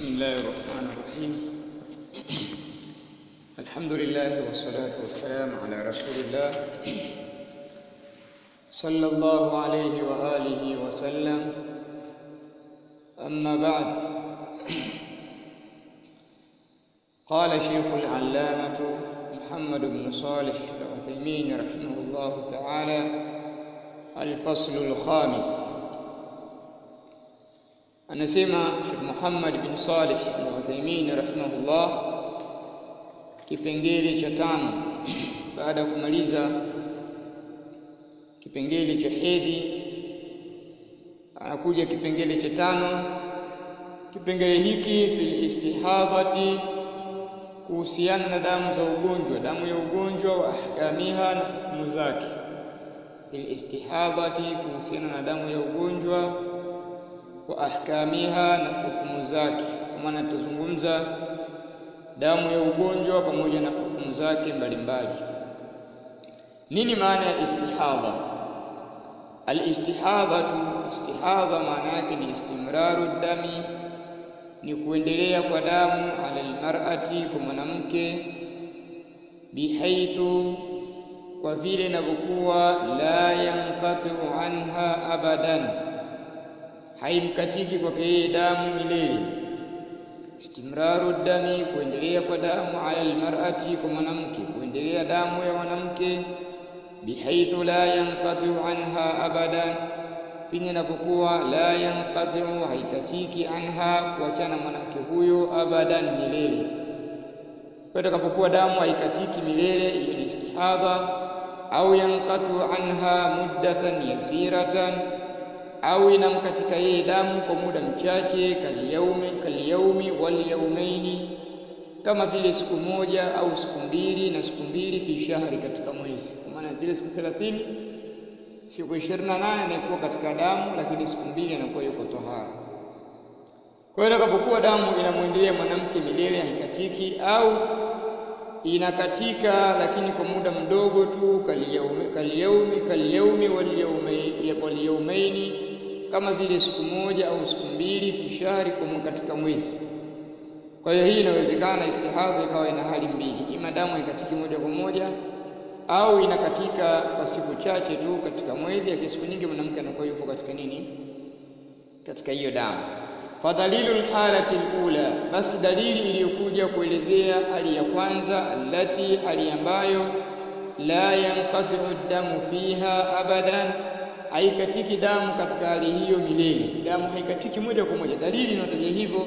بسم الله الرحمن الرحيم الحمد لله والصلاة والسلام على رسول الله صلى الله عليه وآله وسلم أما بعد قال شيخ العلامة محمد بن صالح العثيمين رحمه الله تعالى الفصل الخامس anasema Sheikh Muhammad bin Salih Al-Uthaymeen rahimahullah kipengele cha tano baada ya kumaliza kipengele cha hedhi anakuja kipengele cha tano kipengele hiki fil istihadhati kuhusiana na damu za ugonjwa damu ya ugonjwa wa ahkamiha na hukumu zake fil istihadhati kuhusiana na damu ya ugonjwa wa ahkamiha na hukumu zake kwa maana tutazungumza damu ya ugonjwa pamoja na hukumu zake mbalimbali nini maana ya istihadha alistihadhatu istihadha maana yake ni istimraru dami ni kuendelea kwa damu ala almar'ati kwa mwanamke bihaithu kwa vile inavyokuwa la yanqatu anha abadan haimkatiki kwake yeye damu milele istimraru dami kuendelea kwa damu ala almar'ati kwa mwanamke kuendelea damu ya mwanamke bihaithu la yanqatu anha abadan pindi inapokuwa la yanqatu haikatiki anha kuachana mwanamke huyo abadan milele kwa itakapokuwa damu haikatiki milele hiyo ni istihadha au yanqatu anha muddatan yasiratan au inamkatika yeye damu kwa muda mchache kalyaumi kalyaumi wal yaumaini kama vile siku moja au siku mbili na siku mbili fi shahri katika mwezi kwa maana zile siku 30 siku 28 inakuwa katika damu lakini siku mbili anakuwa yuko tohara kwa hiyo itakapokuwa damu inamwendelea mwanamke milele haikatiki au inakatika lakini kwa muda mdogo tu kalyaumi kalyaumi kalyaumi wal yaumaini kama vile siku moja au siku mbili fi shahri kwa katika mwezi kwa hiyo hii inawezekana istihadha ikawa ina hali mbili ima damu haikatiki moja kwa moja au inakatika kwa siku chache tu katika mwezi lakini siku nyingi mwanamke anakuwa yupo katika nini katika hiyo damu fadhalilu lhalati lula basi dalili iliyokuja kuelezea hali ya kwanza allati hali ambayo la yanqatiu damu fiha abadan haikatiki damu katika hali hiyo milele damu haikatiki moja kwa moja dalili inayotaja hivyo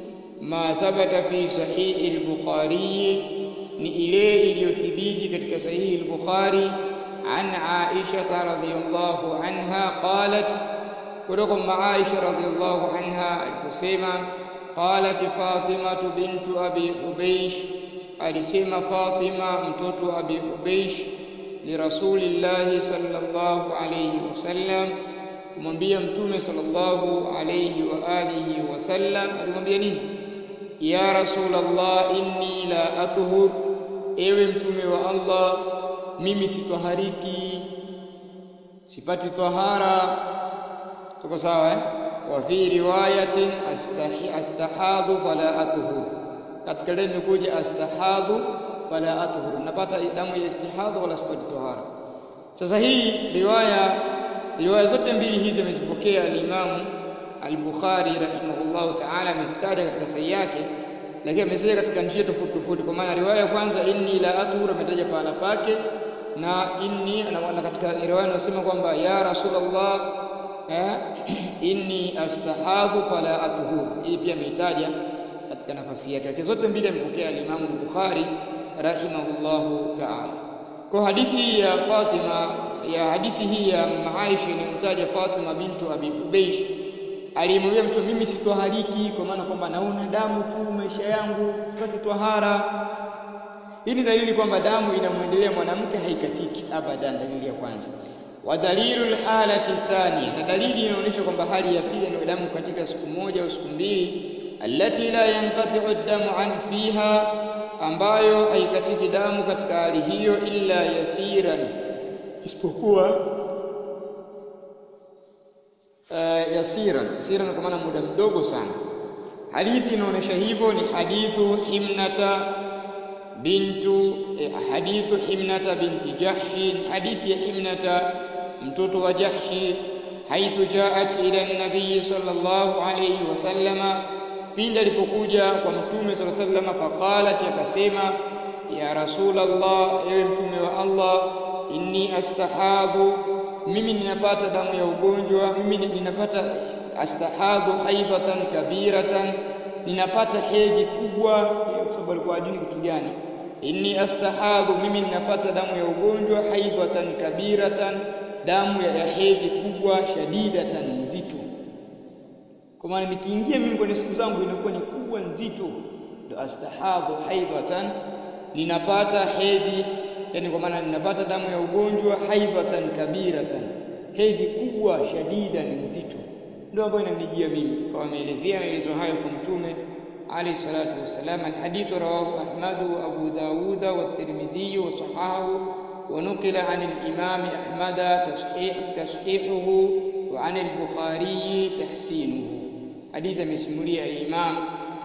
ma thabata fi sahihi al-bukhari ni ile iliyothibiti katika sahihi al-bukhari an aisha radhiyallahu anha qalat kutoka kwa aisha radhiyallahu anha aliposema qalat fatima bintu abi hubaysh alisema fatima mtoto abi hubaysh lirasulillahi sallallahu alayhi wasallam kumwambia mtume sallallahu alayhi wa alihi wasallam alimwambia nini ya rasulallah inni la athhur ewe mtume wa Allah mimi sitwahariki sipati tahara tuko sawa eh wa fi riwayatin astahi astahadhu fala athhur katika ile imekuja astahadhu fala athhur napata damu ya istihadha wala sipati tahara sasa hii riwaya riwaya zote mbili hizi amezipokea al-Imam al-Bukhari rahimahullah ta'ala amezitaja katika sahihi yake lakini amezitaja katika njia tofauti tofauti kwa maana riwaya ya kwanza inni la athhur ametaja pahala pake na inni na katika riwaya inasema kwamba ya rasulullah eh, inni astahadhu fala athhur hii pia ameitaja katika nafasi yake lakini zote mbili amepokea al-Imam al-Bukhari rahimahullahu ta'ala kwa hadithi ya Fatima ya hadithi hii ya Aisha inayomtaja Fatima bintu Abi Hubaysh alimwambia mtu mimi sitwahariki kwa maana kwamba naona damu tu maisha yangu sipati twahara hii ni dalili kwamba damu inamwendelea mwanamke haikatiki abadan dalili ya kwanza wa dalilu alhalati thania na dalili inaonyesha kwamba hali ya pili ni damu katika siku moja au siku mbili allati la yanqati'u ad-damu an fiha ambayo haikatiki damu katika hali hiyo illa yasiran isipokuwa uh, yasiran yasiran kwa maana muda mdogo sana hadithi inaonyesha hivyo ni hadithu himnata bintu eh, hadithu himnata binti jahshi hadithi ya himnata mtoto wa jahshi haithu jaat ila nabii sallallahu alayhi wasallama pindi alipokuja kwa mtume sallallahu alayhi wasallam faqalat akasema ya rasulallah ewe mtume wa allah inni astahadhu mimi ninapata damu ya ugonjwa mimi ninapata astahadhu haidhatan kabiratan ninapata hedhi kubwa kwa sababu alikuwa hajui kitu gani inni astahadhu mimi ninapata damu ya ugonjwa haidhatan kabiratan damu ya, ya hedhi kubwa shadidatan nzito kwa maana nikiingia mimi kwenye siku zangu inakuwa ni kubwa nzito ndo astahadhu haidhatan ninapata hedhi yani kwa maana ninapata damu ya ugonjwa haidhatan kabiratan hedhi kubwa shadida ni nzito ndio ambayo inanijia mimi kwa ameelezea maelezo hayo kwa mtume عليه الصلاة والسلام الحديث رواه أحمد وأبو داود والترمذي وصححه ونقل عن الإمام أحمد تصحيح تصحيحه وعن البخاري تحسينه حديث مسمولي الإمام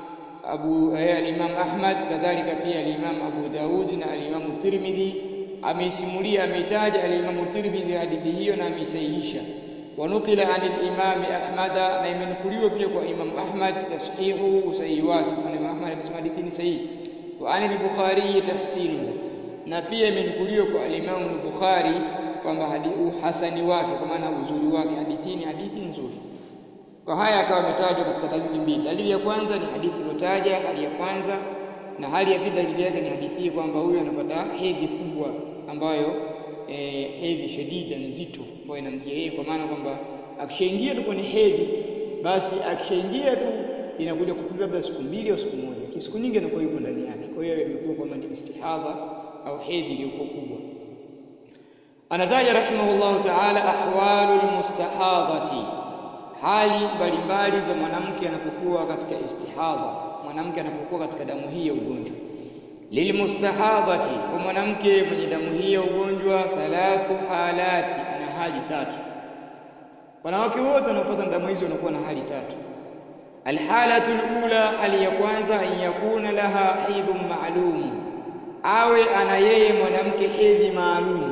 أبو الإمام أحمد كذلك في الإمام أبو داود الإمام الترمذي ameisimulia ameitaja alimamu Tirmidhi hadithi hiyo na ameisahihisha wanukila an al-Imam Ahmad na imenukuliwa pia kwa Imam Ahmad tashihu usahihi wake kwa Imam Ahmad akisema hadithi ni sahihi wa an al-Bukhari tahsinuhu na pia imenukuliwa kwa al-Imam al-Bukhari kwamba hadithi uhasani wake kwa maana uzuri wake hadithi ni hadithi nzuri kwa haya akawa ametajwa katika dalili mbili dalili ya kwanza ni hadithi iliyotaja hali ya kwanza na hali ya pili dalili yake ni hadithi hii kwamba huyu anapata hedhi kubwa ambayo e, hedhi shadida nzito ambayo inamjia yeye kwa maana kwamba akishaingia tu kwenye hedhi basi akishaingia tu inakuja kutulia labda siku mbili au siku moja kisiku nyingi anakuwa yuko ndani yake kwa hiyo imekuwa kwamba ni istihadha au hedhi iliyokuwa kubwa anataja rahimahullahu ta'ala ahwalul mustahadhati hali mbalimbali za mwanamke anapokuwa katika istihadha mwanamke anapokuwa katika damu hii ya ugonjwa lilmustahadhati kwa mwanamke mwenye damu hii ya ugonjwa thalathu halati ana hali tatu wanawake wote wanaopata damu hizi wanakuwa na hali tatu alhalatu alula hali ya kwanza an yakuna laha haidhun ma'lum awe ana yeye mwanamke hedhi maalum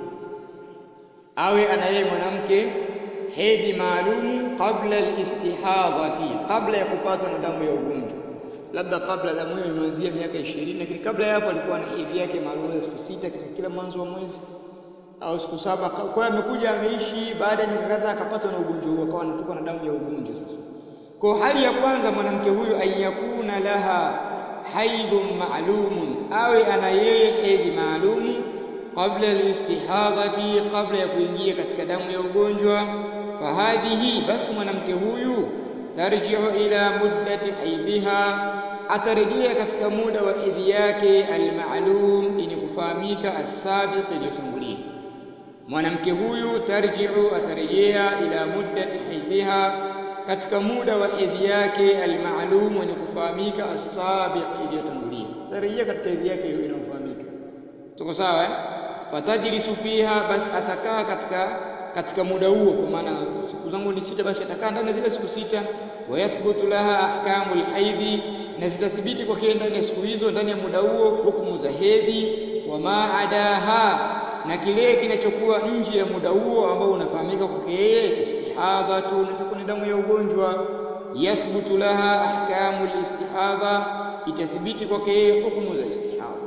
awe ana yeye mwanamke hedhi maalum qabla alistihadhati kabla ya kupatwa na damu ya ugonjwa labda kabla damu hiyo imeanzia miaka 20 lakini kabla ya hapo alikuwa na hedhi yake maalum ya siku sita katika kila mwanzo wa mwezi au siku saba kwa hiyo amekuja ameishi baada ya miaka kadhaa akapatwa na ugonjwa huo akawa anatoka na damu ya ugonjwa sasa kwa hali ya kwanza mwanamke huyu ayakuna laha haidhun ma'lumun awe ana yeye hedhi maalum qabla alistihadhati qabla ya kuingia katika damu ya ugonjwa fahadhihi basi mwanamke huyu tarji'u ila muddati haidhiha atarejea katika muda wa hedhi yake almaalum yenye kufahamika asabiq iliyotangulia mwanamke huyu tarji'u atarejea ila muddati haidhiha katika muda wa hedhi yake almaalum yenye kufahamika asabiq iliyotangulia atarejea katika hedhi yake inayofahamika tuko sawa eh fatajlisu fiha basi atakaa katika katika muda huo kwa maana siku zangu ni sita basi atakaa ndani zile siku sita wayathbutu laha ahkamul haidhi na zitathibiti kwake ndani ya siku hizo ndani ya muda huo hukumu za hedhi wa maadaha na kile kinachokuwa nje ya muda huo ambao unafahamika kwake yeye istihadhatu nitakuwa ni damu ya ugonjwa yathbutu laha ahkamul istihadha itathibiti kwake yeye hukumu za istihadha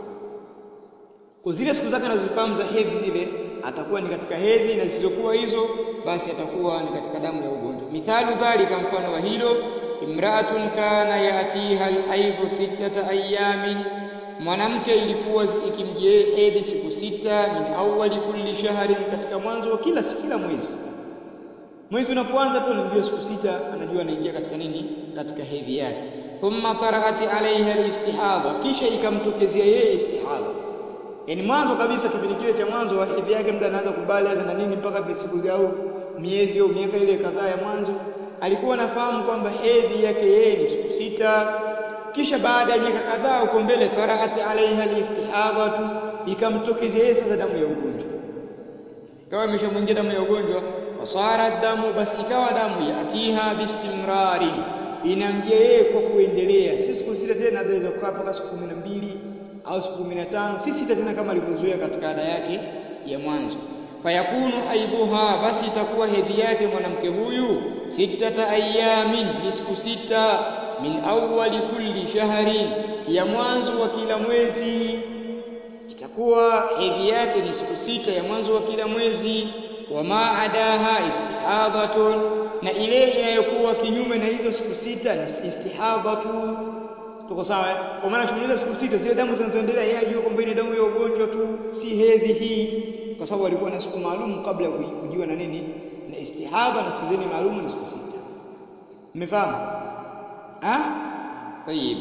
kwa zile siku zake anazozifahamu za hedhi zile atakuwa ni katika hedhi na zisizokuwa hizo basi atakuwa ni katika damu ya ugonjwa mithalu dhalika mfano wa hilo imra'atun kana yatiha alhaidhu sittata ayamin mwanamke ilikuwa ikimjia hedhi siku sita min awwali kulli shahrin katika mwanzo wa kila kila mwezi mwezi unapoanza tu anamjua siku sita anajua anaingia katika nini katika hedhi yake thumma taraat alaiha alistihadha kisha ikamtokezea yeye istihadha yani mwanzo kabisa kipindi kile cha mwanzo wa hedhi yake mtu anaanza kubali na nini mpaka siku au miezi au miaka ile kadhaa ya mwanzo alikuwa anafahamu kwamba hedhi yake yeye ni siku sita kisha baada ya miaka kadhaa uko mbele taraat alaiha alistihadhatu ikamtokezea yeye sasa damu ya ugonjwa ikawa imeshamwingia damu ya ugonjwa fasara damu basi ikawa damu yatiha bistimrari inamjia yeye kwa kuendelea, si siku sita tena, aweza kukaa mpaka siku kumi na mbili au siku kumi na tano si sita tena kama alivyozoea katika ada yake ya mwanzo. Fayakunu haidhuha, basi itakuwa hedhi yake mwanamke huyu sittata ayamin, ni siku sita, min awwali kulli shahrin, ya mwanzo wa kila mwezi. Itakuwa hedhi yake ni siku sita ya mwanzo wa kila mwezi. Wama adaha istihadhatun, na ile inayokuwa kinyume na hizo siku sita ni istihadhatu Tuko sawa? Kwa maana tumaliza siku sita, zile damu zinazoendelea yeye ajue kwamba ni damu ya ugonjwa tu, si hedhi hii, kwa sababu alikuwa na siku maalum kabla ya kujiwa na nini na istihadha, na siku zile maalum ni siku sita. Mmefahamu? Ah, tayib.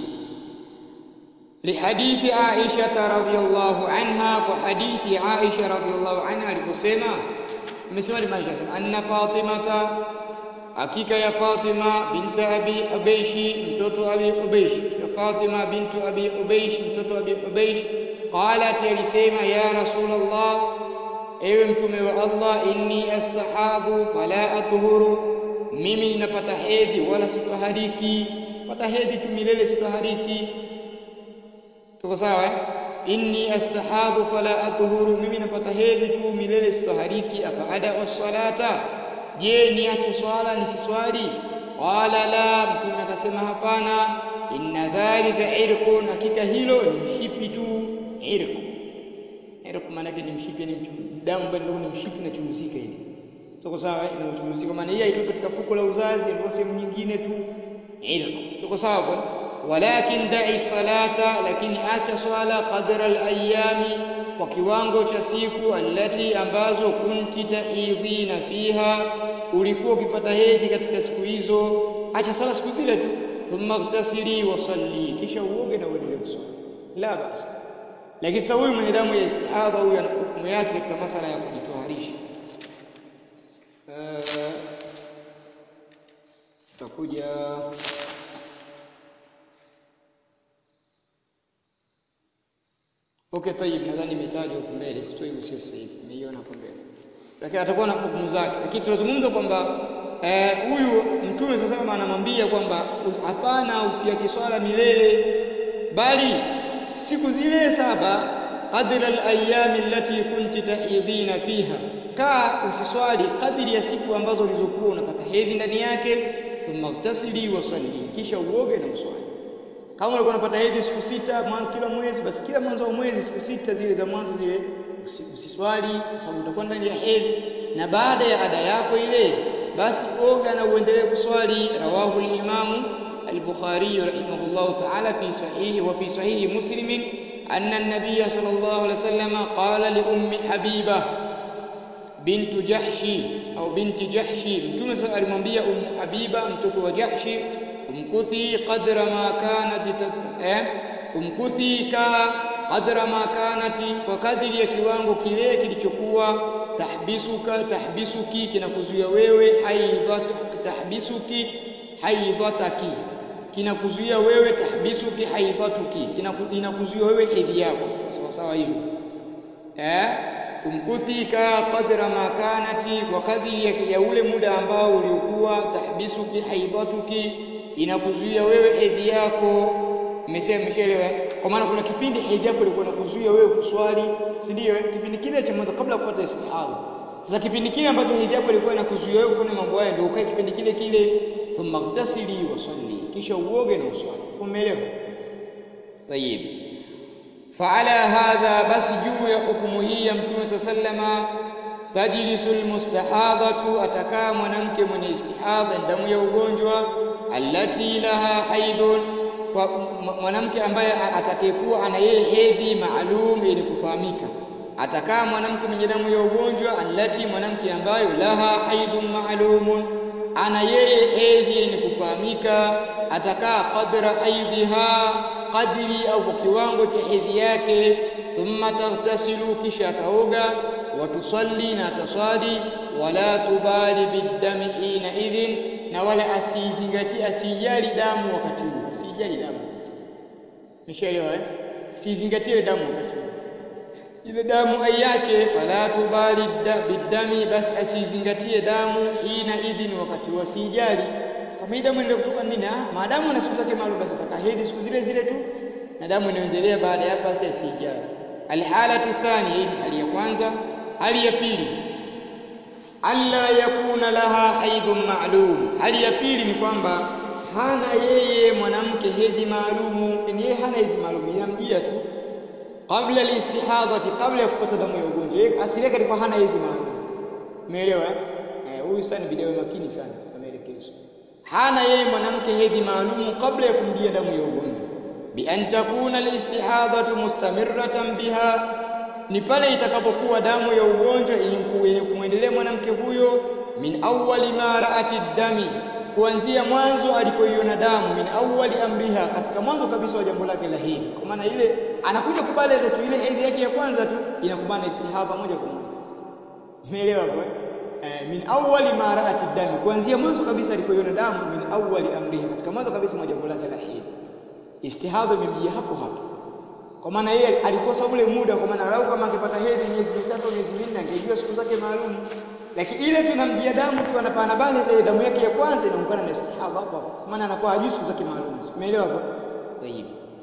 Lihadithi Aisha radhiyallahu anha, kwa hadithi Aisha radhiyallahu anha aliposema, amesema limaisha anna Fatimata hakika ya Fatima binti Abi Hubeishi mtoto Abi Hubeishi ya Fatima bintu Abi Hubeish mtoto Abi Hubeish qalat alisema ya Rasulullah ewe mtume wa Allah inni astahadhu fala athuru mimi ninapata hedhi wala sitahariki pata hedhi tu milele sitahariki tuko sawa eh? inni astahadhu fala athuru mimi napata hedhi tu milele sitahariki afa ada salata je niache swala nisiswali qala la mtume akasema hapana inna dhalika irqun hakika hilo ni mshipi tu irq irq maana yake ni mshipi ni damu bali ndio ni mshipi na churuzika ile tuko sawa ina churuzika maana hii haitoki katika fuko la uzazi ndio sehemu nyingine tu irq tuko sawa bwana walakin da'i salata lakini acha swala qadra al-ayami kwa kiwango cha siku allati ambazo kunti tahidhina fiha ulikuwa ukipata hedhi katika siku hizo acha sala siku zile tu thumma ightasili wa salli kisha uoge na uendelee kuswali la basi lakini sasa huyu mwenye damu ya istihadha huyu ana hukumu yake katika masala ya kujitoharisha tutakuja Okay, tayib, nadhani imetajwa huko mbele, sitoi gusia sasa hivi, nimeiona hapo mbele, lakini atakuwa na hukumu zake. Lakini tunazungumza kwamba huyu eh, Mtume sasa kama anamwambia kwamba hapana, usiache swala milele, bali siku zile saba qadra al-ayami allati kunti tahidhina fiha, kaa usiswali kadiri ya siku ambazo ulizokuwa unapata hedhi ndani yake, thumma ightasili wa salli, kisha uoge na uswali kama ulikuwa unapata hedhi siku sita kila mwezi, basi kila mwanzo wa mwezi siku sita zile za mwanzo zile usiswali, kwa sababu utakuwa ndani ya hedhi, na baada ya ada yako ile basi oga na uendelee kuswali. Rawahu al-Imamu al-Bukhari rahimahullahu ta'ala fi sahihi wa fi sahihi Muslim anna an-nabiy sallallahu alayhi wasallam qala li ummi Habiba bintu Jahshi au binti Jahshi, Mtume alimwambia Ummu Habiba mtoto wa Jahshi umkuthi qadra ma kanat eh, umkuthi ka qadra ma kanati, kwa kadiri ya kiwango kile kilichokuwa tahbisuka tahbisuki, kinakuzuia wewe haidhat tahbisuki haidhataki, kinakuzuia wewe tahbisuki haidhatuki, kinakuzuia wewe hedhi yako, sawa sawa hivyo eh umkuthi ka qadra ma kanati, kwa kadiri ya ule muda ambao uliokuwa tahbisuki haidhatuki inakuzuia wewe hedhi yako. Mmesema mshaelewa? Kwa maana kuna kipindi hedhi yako ilikuwa inakuzuia wewe kuswali, si ndio? Kipindi kile cha mwanzo kabla ya kupata istihadha. Sasa kipindi kile ambacho hedhi yako ilikuwa inakuzuia wewe kufanya mambo haya, ndio ukae kipindi kile kile, thumma ightasili wa salli, kisha uoge na uswali. Umeelewa? Tayib. Faala hadha, basi juu ya hukumu hii ya Mtume sallama tajlisu almustahadhatu, atakaa mwanamke mwenye istihadha, damu ya ugonjwa allati laha haidhun, kwa mwanamke ambaye atakayekuwa ana yeye hedhi maalum yenye kufahamika. Atakaa mwanamke mwenye damu ya ugonjwa, allati, mwanamke ambayo laha haidhun maalumun, ana yeye hedhi yenye kufahamika. Atakaa qadra haidhiha, kadiri au kwa kiwango cha hedhi yake. Thumma taghtasilu, kisha ataoga. Watusalli, na ataswali. Wala tubali biddami hina idhin na wala asizingatie asijali damu wakati huo, asijali damu wakati huo. Umeshaelewa eh? Asizingatie damu wakati huo, ile damu aiache. Fala tubali biddami, basi asizingatie damu hina idhin, wakati huo asijali. kama hii damu inaendelea kutoka nini ah maadamu ana siku zake maalum basi ataka hedhi siku zile zile tu na damu inaendelea baada ya hapo basi asijali alhalatu thani hii ni hali ya kwanza hali ya pili alla yakuna laha haidhun ma'lum hali ya pili ni kwamba hana yeye mwanamke hedhi maalumu yani yeye hana hedhi maalum inamjia tu kabla alistihadhati kabla ya kupata damu ya ugonjwa yeye asili yake ilikuwa hana hedhi maalum umeelewa eh huyu sana video makini sana katika maelekezo hana yeye mwanamke hedhi maalumu kabla ya kumjia damu ya ugonjwa bi an takuna alistihadhatu mustamirratan biha ni pale itakapokuwa damu ya ugonjwa yenye kumwendelea mwanamke huyo min awwali ma ra'ati dami kuanzia mwanzo alipoiona damu min awwali amriha katika mwanzo kabisa wa jambo lake la hedhi kwa maana ile anakuja kubaleza tu ile hedhi yake ya kwanza tu inakubana istihaba moja kwa moja umeelewa hapo eh min awwali ma ra'ati dami kuanzia mwanzo kabisa alipoiona damu min awwali amriha katika mwanzo kabisa wa jambo lake la hedhi istihadha imemjia hapo hapo kwa maana yeye alikosa ule muda kwa maana lau kama angepata hedhi miezi mitatu miezi minne angejua siku zake maalum lakini ile tu inamjia damu tu anapana bale ile damu yake ya kwanza inaungana na istihadha hapo kwa maana anakuwa hajui siku zake maalum umeelewa hapo tayib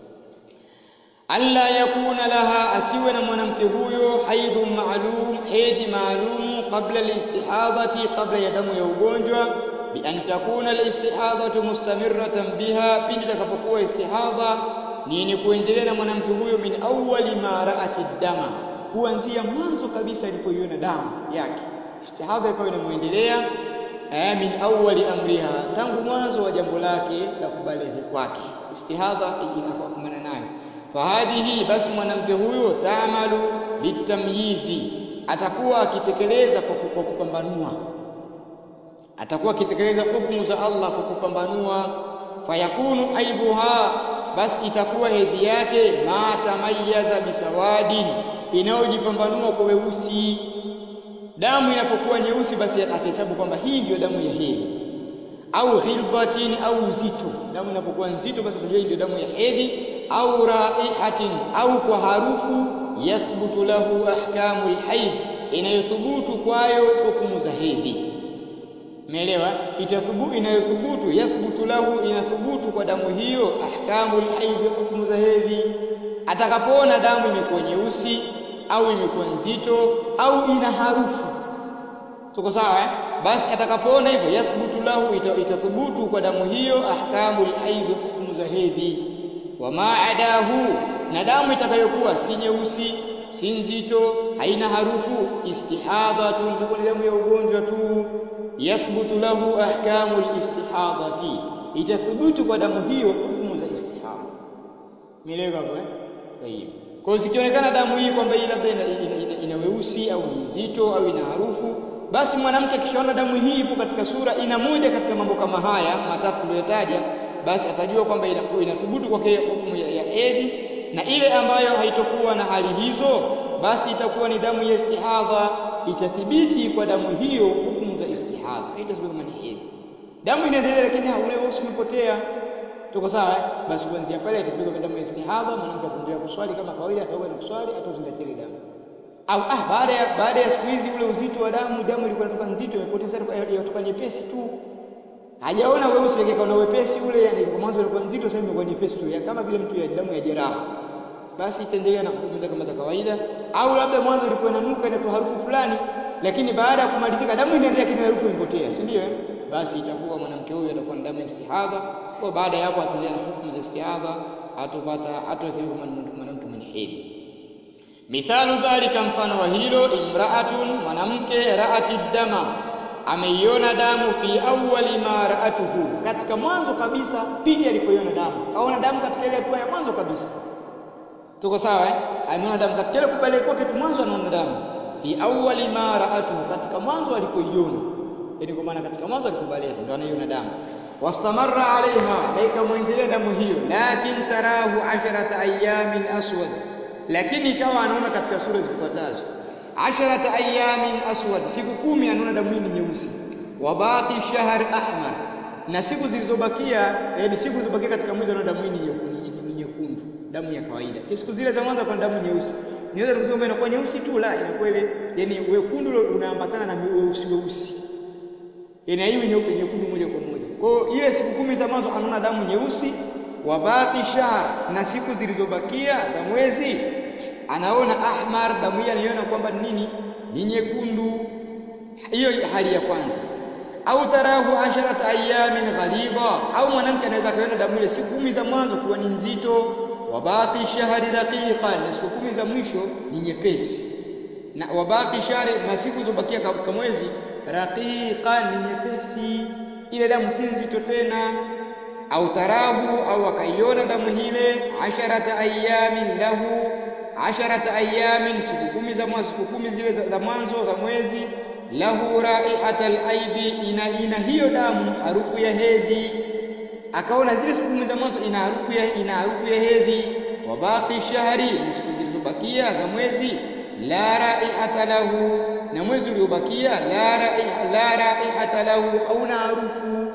alla yakuna laha asiwe na mwanamke huyo haidhu maalum hedhi maalum kabla alistihadhati kabla ya damu ya ugonjwa bi an takuna alistihadhatu mustamirratan biha pindi takapokuwa istihadha ni yenye kuendelea na mwanamke huyo min awwali ma ra'ati dama kuanzia mwanzo kabisa alipoiona damu yake istihadha ikawa inamuendelea eh min awwali amriha tangu mwanzo wa jambo lake la kubalighi kwake istihadha ikakumana nayo fahadhihi basi mwanamke huyo taamalu litamyizi atakuwa akitekeleza kwa kupambanua atakuwa akitekeleza hukumu za Allah kwa kupambanua fayakunu aidhuha basi itakuwa hedhi yake ma tamayaza bisawadin inayojipambanua kwa weusi damu inapokuwa nyeusi basi atahesabu kwamba hii ndiyo damu ya hedhi au ghilbatin au uzito damu inapokuwa nzito basi atajua hii ndio damu ya hedhi au raihatin au kwa harufu yathbutu lahu ahkamu alhayd inayothubutu kwayo hukumu za hedhi Umeelewa? Itathubutu inayothubutu yathbutu lahu inathubutu kwa damu hiyo ahkamu alhaidhi hukumu za hedhi. Atakapoona damu imekuwa nyeusi au imekuwa nzito au ina harufu. Tuko sawa eh? Basi atakapoona hivyo yathbutu lahu ita, itathubutu kwa damu hiyo ahkamu alhaidhi hukumu za hedhi. Wa ma adahu na damu itakayokuwa si nyeusi si nzito haina harufu istihadhatun ni damu ya ugonjwa tu yathbutu lahu ahkamu alistihadati itathubutu kwa damu hiyo hukumu za istihadha mielewa hapo eh tayib kwa zikionekana damu hii kwamba hii labda ina, ina, ina, ina weusi au ni nzito au ina harufu basi mwanamke akishaona damu hii ipo katika sura ina moja katika mambo kama haya matatu tuliyotaja basi atajua kwamba inathubutu kwake hukumu ya, ya hedhi na ile ambayo haitokuwa na hali hizo basi itakuwa ni damu ya istihadha itathibiti kwa damu hiyo hukumu za istihadha haitasema kama ni hedhi damu inaendelea lakini ule weusi umepotea tuko sawa eh? basi kuanzia pale itapigwa kwa damu ya istihadha mwanamke ataendelea kuswali kama kawaida ataoga na kuswali atazingatia ile damu au ah baada ya baada ya siku hizi ule uzito wa damu damu ilikuwa inatoka nzito imepotea sasa inatoka nyepesi tu hajaona weusi lakini kaona wepesi ule yani kwa mwanzo ilikuwa nzito sasa imekuwa nyepesi tu kama vile mtu ya damu ya jeraha basi itaendelea na hukumu kama za kawaida au labda mwanzo ilikuwa inanuka inatoa harufu fulani lakini baada ya kumalizika damu inaendelea lakini harufu imepotea si ndio basi itakuwa mwanamke huyu atakuwa na damu ya istihadha kwa baada ya hapo ataendelea na hukumu za istihadha atopata hatahesabiwa kama mwanamke mwenye hedhi mithalu dhalika mfano wa hilo imraatun mwanamke raati dama ameiona damu fi awwali ma raatuhu katika mwanzo kabisa pindi alipoiona damu kaona damu katika ile hatua ya mwanzo kabisa tuko sawa eh ameona damu katika ile kubale kwake tu mwanzo anaona damu fi awwali ma raatuhu katika mwanzo alipoiona yani kwa maana katika mwanzo alipobalia ndio anaiona damu wastamarra alaiha na ikamwendelea damu hiyo lakin tarahu asharata ayamin aswad lakini ikawa anaona katika sura zifuatazo asharata ayamin aswad siku kumi anaona damu hii ni nyeusi wa baqi shahr ahmar na siku zilizobakia yani siku zilizobakia katika mwezi anaona damu hii ni nyekundu damu ya kawaida siku zile za mwanzo kwa damu nyeusi niweza kusema inakuwa nyeusi tu la inakuwa ile yani wekundu unaambatana na weusi weusi yani haiwi nyeupe nyekundu moja kwa moja Kwa hiyo ile siku kumi za mwanzo anaona damu nyeusi, wa baqi shahr, na siku zilizobakia za mwezi anaona ahmar, damu hii anaiona kwamba ni nini? Ni nyekundu. Hiyo hali ya kwanza. Au tarahu asharata ayamin ghalidha, au mwanamke anaweza akaona damu ile siku kumi za mwanzo kuwa ni nzito, wa baqi shahri raqiqan, na siku kumi za mwisho ni nyepesi, na wa baqi shahri, na siku zilizobakia katika mwezi raqiqan, ni nyepesi, ile damu si nzito tena. Au tarahu, au akaiona damu ile asharata ayamin lahu asharata ayamin, siku kumi za mwanzo, siku kumi zile za, za mwanzo za mwezi lahu raihata alaidhi, ina, ina hiyo damu harufu ya hedhi. Akaona zile siku kumi za mwanzo ina harufu ya, ina harufu ya hedhi. Wa baqi shahri, na siku zilizobakia za mwezi la raihata lahu, na mwezi uliobakia la raiha, la raihata lahu, hauna harufu,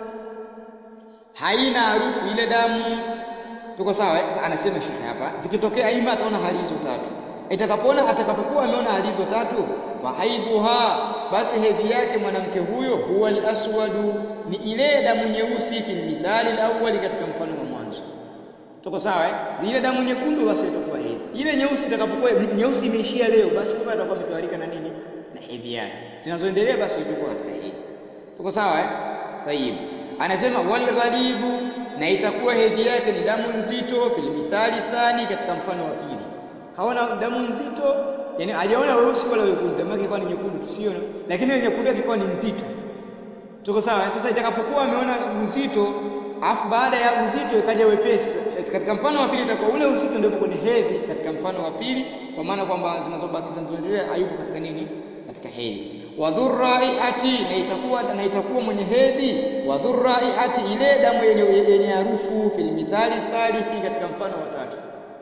haina harufu ile damu. Tuko sawa? Sasa anasema shekhe hapa, zikitokea ima ataona hali hizo tatu itakapoona atakapokuwa ameona hali hizo tatu, fahaidhuha, basi hedhi yake mwanamke huyo huwa al-aswadu, ni ile damu nyeusi, fil mithali al-awwali, katika mfano wa mwanzo. Tuko sawa eh? Ile damu nyekundu basi itakuwa hedhi. Ile nyeusi itakapokuwa nyeusi imeishia leo, basi kumbe atakuwa ametwarika na nini? Na hedhi yake. Zinazoendelea basi itakuwa katika hedhi. Tuko sawa eh? Tayib. Anasema wal ghalidhu, na itakuwa hedhi yake ni damu nzito, fil mithali thani, katika mfano wa pili kaona damu nzito, yani hajaona weusi wala wekundu, damu yake ikawa ni nyekundu tusione, lakini ile nyekundu yake ikawa ni nzito. Tuko sawa? Sasa itakapokuwa ameona uzito, afu baada ya uzito ikaja wepesi, katika mfano wa pili itakuwa ule uzito ndio kwenye hedhi, katika mfano wa pili, kwa maana kwamba zinazobaki zinazoendelea hayupo katika nini? Katika hedhi. wa dhurraihati, na itakuwa na itakuwa mwenye hedhi, wa dhurraihati, ile damu yenye yenye harufu, fil mithali thalithi, katika mfano wa tatu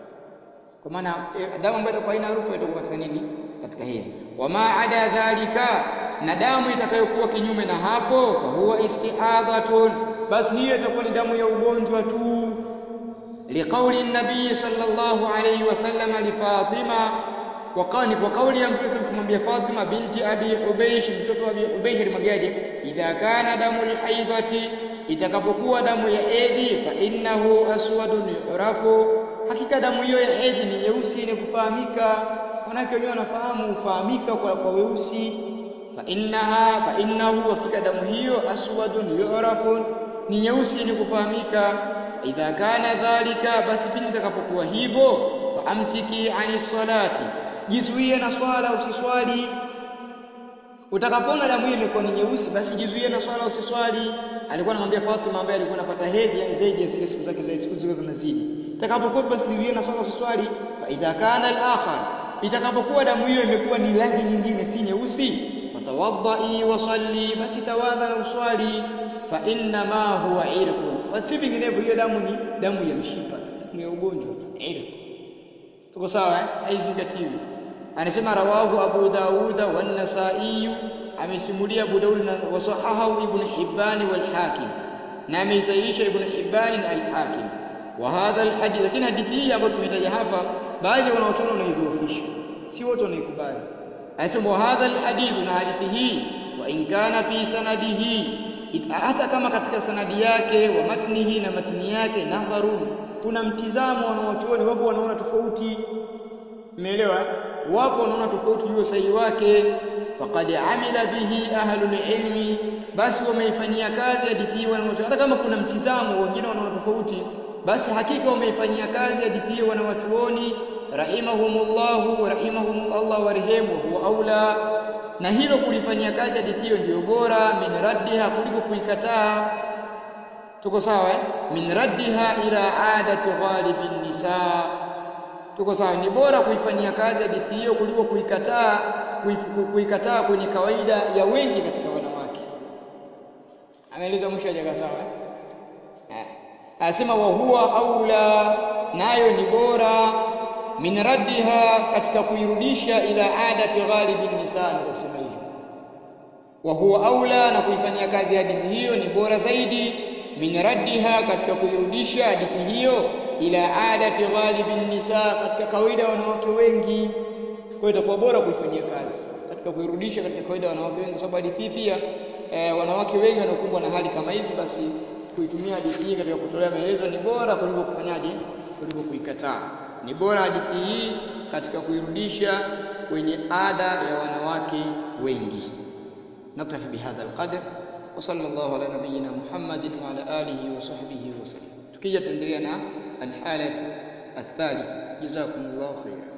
kwa maana damu ambayo itakuwa haina harufu itakuwa katika nini? Katika hedhi. Wama ada dhalika, na damu itakayokuwa kinyume na hapo, fa huwa istihadhatun, basi hiyo itakuwa ni damu ya ugonjwa tu. Liqauli nabii sallallahu alayhi wasallam li Fatima, kwa kauli kwa kauli ya Mtume kumwambia Fatima binti Abi Hubeish, mtoto wa Abi Hubeish, alimwambiaje? Idha kana damu lhaidhati, itakapokuwa damu ya hedhi, fa innahu aswadun yurafu hakika damu hiyo ya hedhi ni nyeusi yenye kufahamika. Wanawake wenyewe wanafahamu hufahamika kwa, kwa weusi. fa innaha fa innahu, hakika damu hiyo aswadun yu'rafun, ni nyeusi yenye kufahamika. fa idha kana dhalika, basi pindi itakapokuwa hivyo, fa amsiki ani salati, jizuie na swala, usiswali. Utakapoona damu hiyo imekuwa ni nyeusi, basi jizuie na swala, usiswali. Alikuwa anamwambia Fatima ambaye alikuwa anapata hedhi, yani zaidi ya zile siku zake za siku zile zinazidi itakapokuwa basi jizuie na swala usiswali. fa idha kana al-akhar, itakapokuwa damu hiyo imekuwa ni rangi nyingine si nyeusi, fatawaddai wa salli, basi tawadha na uswali. fa inna ma huwa irqun, basi vinginevyo hiyo damu ni damu ya mshipa, damu ya ugonjwa tu, irq. Tuko sawa eh? Haizingatiwi. Anasema rawahu Abu Dawuda wan Nasai, amesimulia Abu Daud na wasahahu Ibn Hibban wal Hakim, na ameisahihisha Ibn Hibban na al-Hakim wa hadha alhadith, lakini hadithi hii ambayo tumetaja hapa, baadhi ya wanaochuoni wanaidhoofisha, si wote wanaikubali. Anasema wa hadha alhadith, na hadithi hii wa in kana fi sanadihi, hata kama katika sanadi yake, wa matnihi, na matni yake, nadharun, kuna mtizamo wanaochuoni, wapo wanaona tofauti. Umeelewa? Wapo wanaona tofauti juu sahihi wake. Faqad amila bihi ahlul ilmi, basi wameifanyia kazi hadithi hii wanaochuoni, hata kama kuna mtizamo, wengine wanaona tofauti basi hakika wameifanyia kazi hadithi hiyo wanawachuoni rahimahumullahu rahimahumullah warehemu, huwa aula, na hilo kulifanyia kazi hadithi hiyo ndiyo bora, min raddiha, kuliko kuikataa. Tuko sawa eh? min raddiha ila adati ghalibin nisa. Tuko sawa, ni bora kuifanyia kazi hadithi hiyo kuliko kuikataa, kuikataa kwenye kawaida ya wengi katika wanawake. Ameeleza mwisho hajakaa sawa eh? Anasema wa huwa aula, nayo ni bora min raddiha, katika kuirudisha ila adati ghalibin nisa, naweza kusema hivyo. Wa huwa aula, na kuifanyia kazi hadithi hiyo ni bora zaidi, min raddiha, katika kuirudisha hadithi hiyo ila adati ghalibin nisa, katika kawaida ya wanawake wengi. Kwa hiyo itakuwa bora kuifanyia kazi katika kuirudisha katika kawaida ya wanawake wengi, kwa sababu hadithi hii pia e, wanawake wengi wanaokumbwa na hali kama hizi, basi kuitumia hadithi hii katika kutolea maelezo ni bora kuliko kufanyaje, kuliko kuikataa. Ni bora hadithi hii katika kuirudisha kwenye ada ya wanawake wengi. Naktafi bihadha alqadr wa sallallahu ala nabiyyina Muhammadin wa ala alihi wa sahbihi wa sallam. Tukija tuendelea na alhalatu athalith. Jazakumullahu khairan.